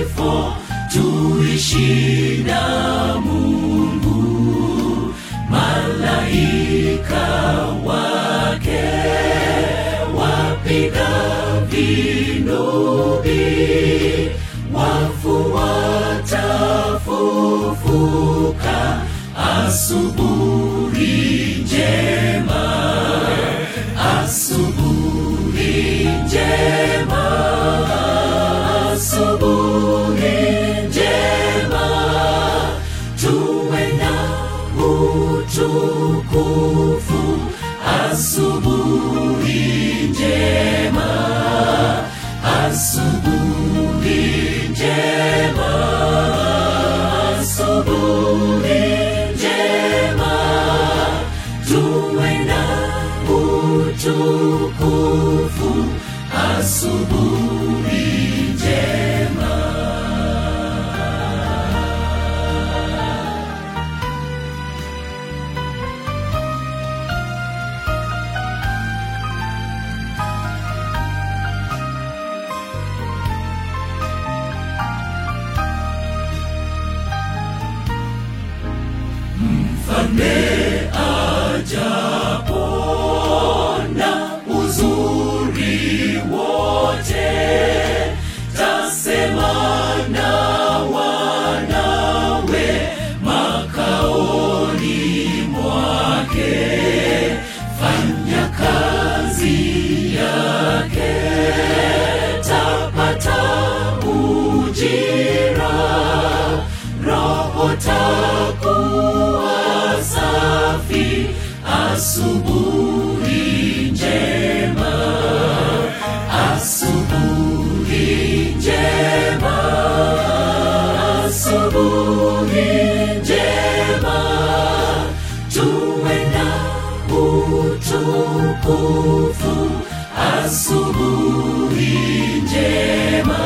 kifo tuishi na mungu malaika wake wapiga vinubi wafu watafufuka asubuhi njema asubuhi njema asubuhi njema tuwe na utukufu asubuhi njema asubuhi njema asubuhi njema tuwe na utukufu asubuhi njema mfalme ajapo na uzuri wote tasema na wanawe makaoni mwake fanya kazi yake tapata ujira roho takuwa safi asubuhi njema asubuhi njema asubuhi njema tuwe na utukufu asubuhi njema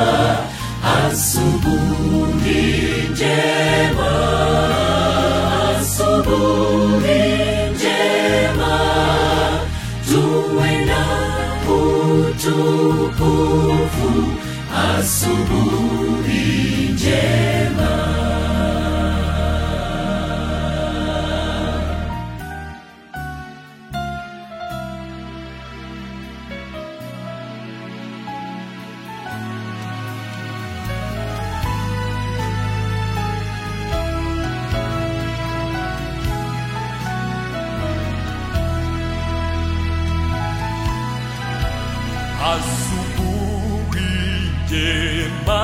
asubuhi njema asubuhi njema tuwe na utukufu asubuhi njema asubuhi njema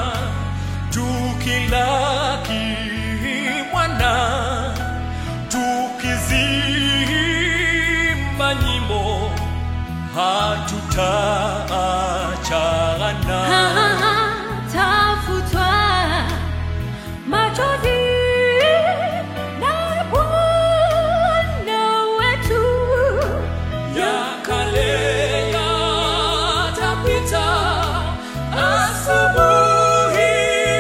tukilaki mwana tukizimba nyimbo hatutaachana tafutwa machozi na Bwana wetu ya kale yatapita asubuhi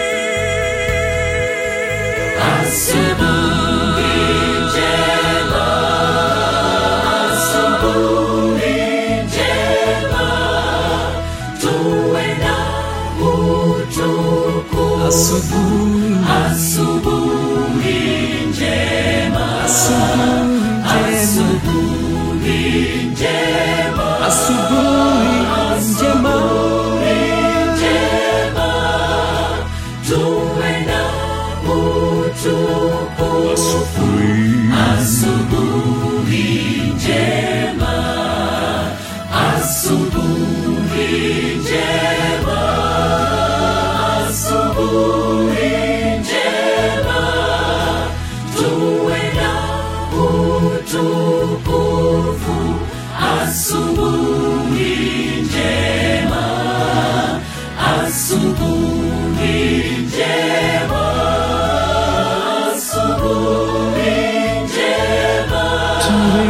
asubuhi njema asubuhi njema tuwe na utukufu asubuhi njema asubuhi njema asubuhi njema tuwe na utukufu asubuhi njema asubuhi njema asubuhi njema tuwe na utukufu asubuhi njema asubuhi njema asubuhi njema